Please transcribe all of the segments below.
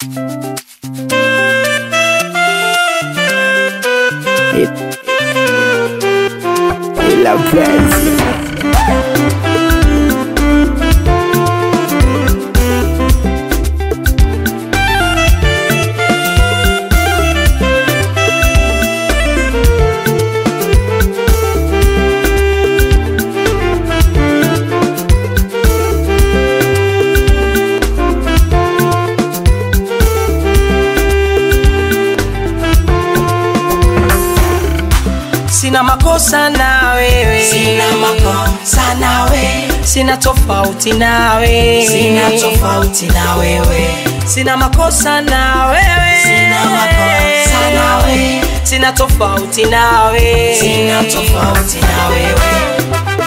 La pensi. Sina makosa na wewe, Sina makosa na wewe, sina tofauti na wewe, sina tofauti na wewe, sina makosa na wewe, sina makosa na wewe, sina tofauti na wewe, sina tofauti na wewe.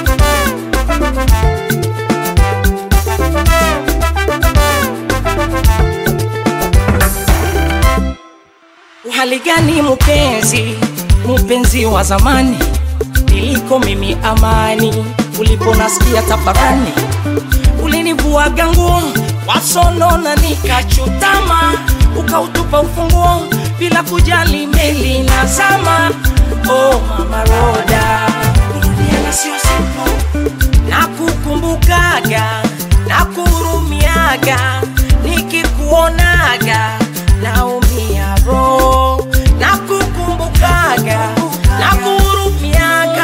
Uhali gani mpenzi, mpenzi wa zamani, niliko mimi amani, uliponasikia tafarani, ulinivuaga nguo wasonona, nikachutama, ukautupa ufunguo bila kujali meli na zama. Oh mama Roda, kurudiana sio simple, nakukumbukaga, nakuhurumiaga, nikikuonaga naumia roho, nakukumbukaga, nakuhurumiaga,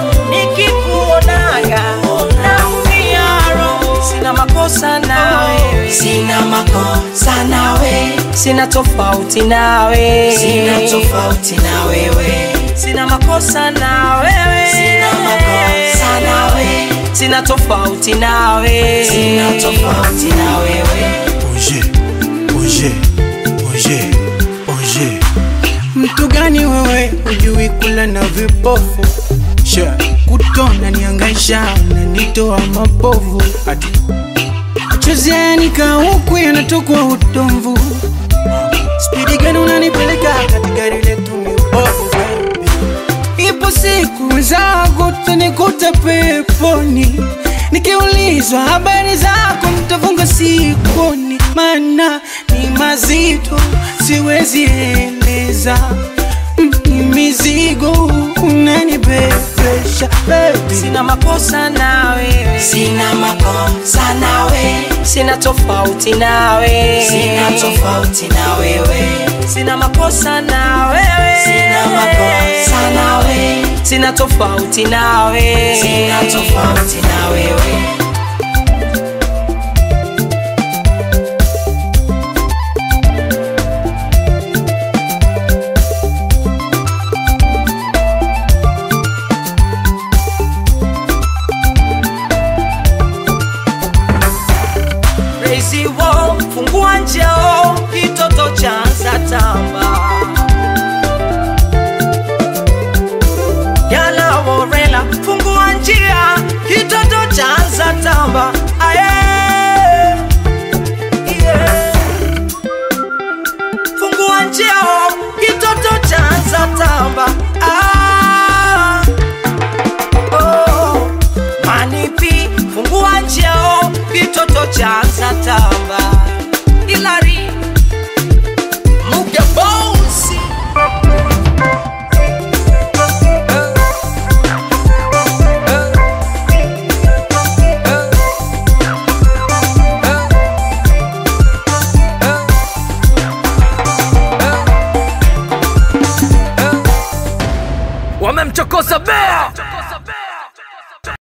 nikikuonaga naumia roho. Sina makosa na wewe, Sina makosa na wewe, sina tofauti na wewe, sina tofauti na wewe, sina makosa na wewe, sina makosa na wewe, sina tofauti na wewe, sina tofauti na wewe. Oje, oje, oje, oje. Mtu gani wewe hujui kula na vipofu Sha, kutona niangaisha unanitoa mapovu Ati Chezeni huku yanatokwa utomvu Spidi gani unanipeleka katika lile tumibovu baby Ipo siku zako utanikuta peponi Nikiulizwa habari zako nitafunga sikoni Maana ni mazito siwezi eleza Mm, Ni mizigo unanibebesha baby sina makosa na wewe, Sina makosa na wewe, sina tofauti na wewe, sina tofauti na wewe, sina makosa na wewe, sina makosa na wewe, sina tofauti na wewe, sina tofauti na wewe. Crazy wall, fungua njeo, kitoto chanza tamba. Gala Morela, fungua njia, kitoto chanza tamba. Aye. Yeah. Fungua njeo, kitoto chanza tamba. Ah. Oh. Manipi, fungua njeo, kitoto chanza tamba. Ilari, Muge Bouncy. wamemchokoza bea